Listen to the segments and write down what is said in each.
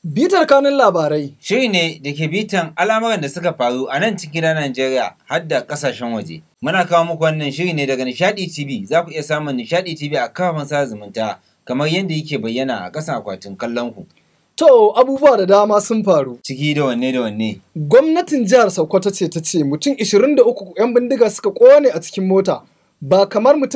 Bitar kanun labarai. Shiri ne da ke bitan al'amuran da suka faru a nan cikin Najeriya har da kasashen waje. Muna kawo muku wannan shiri ne daga Nishadi TV. Za ku iya samun Nishadi TV a kafafen sada zumunta kamar yadda yake bayyana a ƙasan akwatin kallon ku. To abubuwa da dama sun faru. Ciki da wanne da wanne. Gwamnatin jihar Sokoto ce ta ce mutum 23 'yan bindiga suka kone a cikin mota ba kamar mutum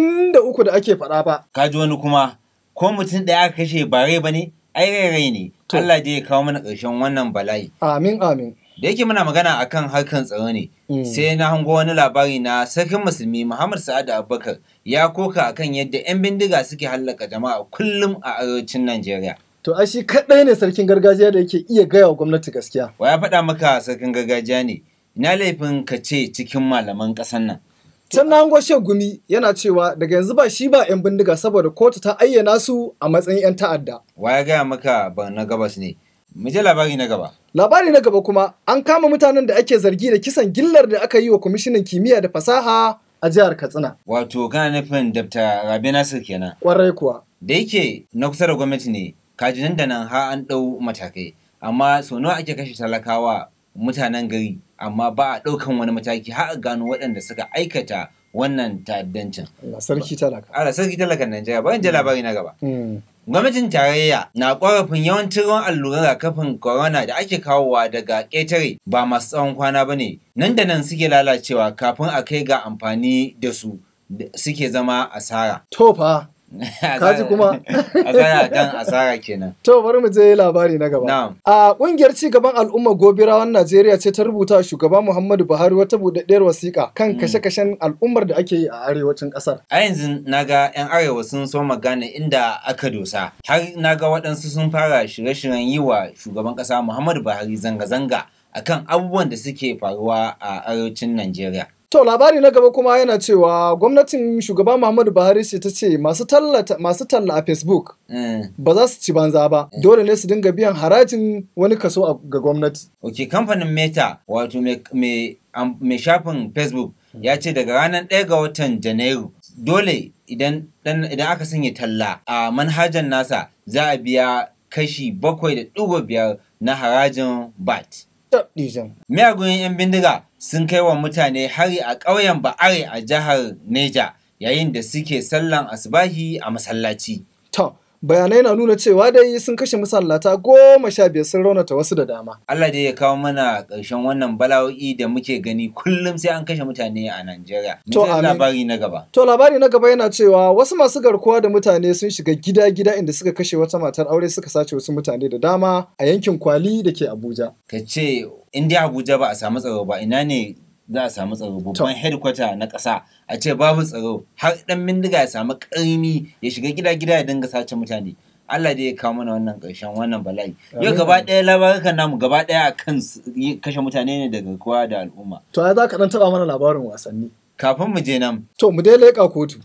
43 da ake faɗa ba. Ka ji wani kuma ko mutum ɗaya aka kashe ba rai ba ne? Ai rai rai ne. To. Allah dai ya kawo mana ƙarshen wannan bala'i. Amin amin. Da yake muna magana akan harkan tsaro ne, Mm. sai na hango wani labari na sarkin musulmi Muhammad Sa'ad Abubakar ya koka akan yadda 'yan bindiga suke hallaka jama'a kullum a arewacin Najeriya. To ai shi kaɗai ne sarkin gargajiya da yake iya gaya wa gwamnati gaskiya. Wa ya faɗa maka sarkin gargajiya ne? Ina laifin ka ce cikin malaman ƙasar nan. Can na hango gumi yana cewa daga yanzu ba shi ba 'yan bindiga saboda kotu ta ayyana su a matsayin 'yan ta'adda. Wa ya gaya maka ba na gabas ne? Mu je labari na gaba. Labari na gaba kuma an kama mutanen da ake zargi da kisan gillar da aka yi wa kwamishinan kimiyya da fasaha a jihar Katsina. Wato kana nufin Dr. Rabi Nasir kenan. Kwarai kuwa. Da yake na kusa da gwamnati ne, kaji nan da nan har an ɗau matakai. Amma sau nawa ake kashe talakawa mutanen gari, amma ba a ɗaukan wani mataki har a gano waɗanda suka aikata wannan ta'addancin. Allah sarki talaka. Ala sarki talakan Najeriya, bari in je labari na gaba. Mm. Gwamnatin tarayya na ƙorafin yawancin ruwan alluran rigakafin corona da ake kawowa daga ƙetare ba masu tsawon kwana ba ne, nan da nan suke lalacewa kafin a kai ga amfani da su da suke zama asara. To fa. Kaji kuma. asara kan asara kenan. To bari mu je labari na gaba. Na'am. A kungiyar ci gaban al'ummar gobirawan Najeriya ce ta rubuta wa shugaba Muhammadu Buhari wata buɗaɗɗiyar wasiƙa kan Mm. kashe-kashen al'ummar da ake yi a arewacin ƙasar. A yanzu na ga 'yan arewa sun so magana inda aka dosa. Har na ga waɗansu sun fara shirye-shiryen yi wa shugaban ƙasa Muhammadu Buhari zanga-zanga akan abubuwan da suke faruwa a arewacin Najeriya. To labari na gaba kuma yana cewa gwamnatin shugaba Muhammadu Buhari ce ta ce masu tallata masu talla a Facebook Mm. ba za su ci banza ba. Dole ne su dinga biyan harajin wani kaso a- ga gwamnati. Ok, kamfanin Meta wato mai- mai am- mai shafin Facebook ya ce daga ranar 1 ga watan Janairu dole idan dan- idan aka sanya talla a manhajar nasa za a biya kashi bakwai da ɗigo biyar na harajin BAT. Tabdijan. Miyagun 'yan bindiga sun kai wa mutane hari a ƙauyen Ba'are a jihar Neja yayin da suke sallan asubahi a masallaci. To bayanai na nuna cewa dai sun kashe masallata goma sha biyar sun raunata wasu da dama. Allah dai ya kawo mana ƙarshen wannan bala'o'i da muke gani kullum sai an kashe mutane a Najeriya. To, Mu je amin. labari na gaba. To labari na gaba yana cewa wasu masu garkuwa da mutane sun shiga gida-gida inda suka kashe wata matar aure suka sace wasu mutane da dama a yankin Kwali da ke Abuja. Ka ce in dai Abuja ba a samu tsaro ba ina ne za a samu tsaro babban headquarter na ƙasa a ce babu tsaro har ɗan bindiga ya samu ƙarmi ya shiga gida-gida ya dinga sace mutane. Allah dai ya kawo mana wannan ƙarshen wannan bala'i. Yau Amin. gaba ɗaya labarukan namu gaba ɗaya a kan s- yi- kashe mutane ne da garkuwa da al'umma. To ai za ka ɗan taɓa mana labarin wasanni. Kafin mu je nan, To mu dai leƙa kotu.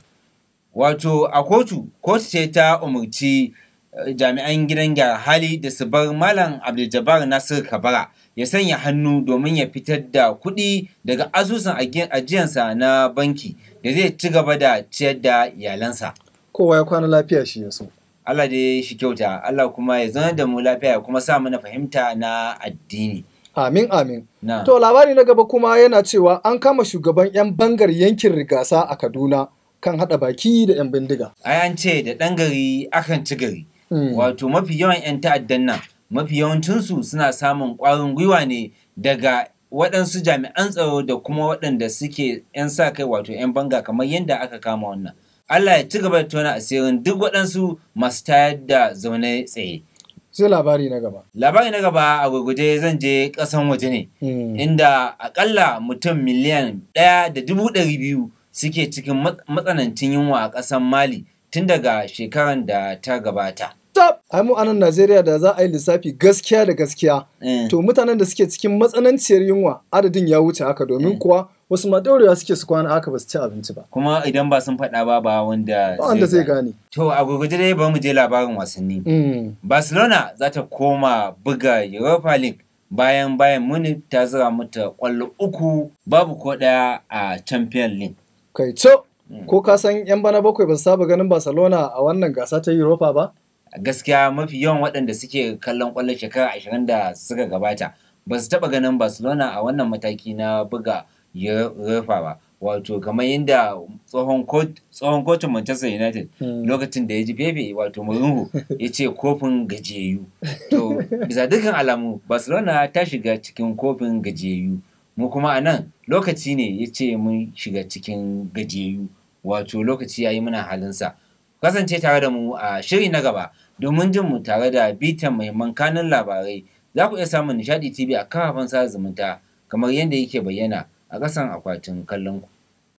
Wato a kotu, kotu ce ta umarci eh, jami'an gidan gyara hali da su bar Malam Abdul Nasir Kabara ya sanya hannu domin ya fitar da kuɗi daga asusun agi- ajiyansa na banki da zai ci gaba da ciyar da iyalansa. Kowa ya kwana lafiya shi ya so. Allah dai shi kyauta, Allah kuma ya zama da mu lafiya ya kuma sa mana fahimta na addini. Amin amin. Na. To labari na gaba kuma yana cewa an kama shugaban 'yan bangar yankin rigasa a Kaduna kan haɗa baki da 'yan bindiga. Ai an ce da ɗan gari akan ci gari. Mm. Wato mafi yawan 'yan ta'addan nan, mafi yawancinsu suna samun ƙwarin gwiwa ne daga waɗansu jami'an tsaro da kuma waɗanda suke 'yan sa kai wato 'yan banga kamar yadda aka kama wannan. Allah ya ci gaba da tona asirin duk waɗansu masu tayar da zaune tsaye. Sai labari na gaba. Labari na gaba a gurguje zan je ƙasan waje ne, Mm. inda akalla mutum miliyan ɗaya da dubu ɗari biyu suke cikin mat- matsanancin yunwa a ƙasan Mali tun daga shekaran da ta gabata. Tab! Ai mu a nan Najeriya da za a yi lissafi gaskiya da gaskiya. Eh. To mutanen da suke cikin matsananciyar yunwa adadin ya wuce haka domin kuwa wasu ma daurewa suke su kwana haka ba su ci abinci ba. kuma idan ba sun faɗa ba ba wanda Ba wanda zai gane. To a gurguje dai bari mu je labarin wasanni. Mm. Barcelona za ta koma buga Europa League bayan bayan Munich ta zira mata ƙwallo uku babu ko ɗaya a Champions League. Kai co! Ko ka san 'yan bana bakwai ba su saba ganin Barcelona a wannan gasa ta Europa ba? gaskiya mafi yawan waɗanda suke kallon ƙwallon shekara ashirin da suka gabata ba su taɓa ganin barcelona a wannan mataki na buga UEFA ba wato kamar yadda tsohon kotun manchester united lokacin da ya ji fefe wato mourinho ya ce kofin gajiyayyu to bisa dukkan alamu barcelona ta shiga cikin kofin gajiyayyu mu kuma a nan lokaci ne ya ce mun shiga cikin gajiyayyu wato lokaci ya yi muna halinsa kasance tare da mu a shiri na gaba domin jin mu tare da bitan muhimman kanun labarai za ku iya samun nishadi tv a kafafen sada zumunta kamar yadda yake bayyana a ƙasan akwatin kallon ku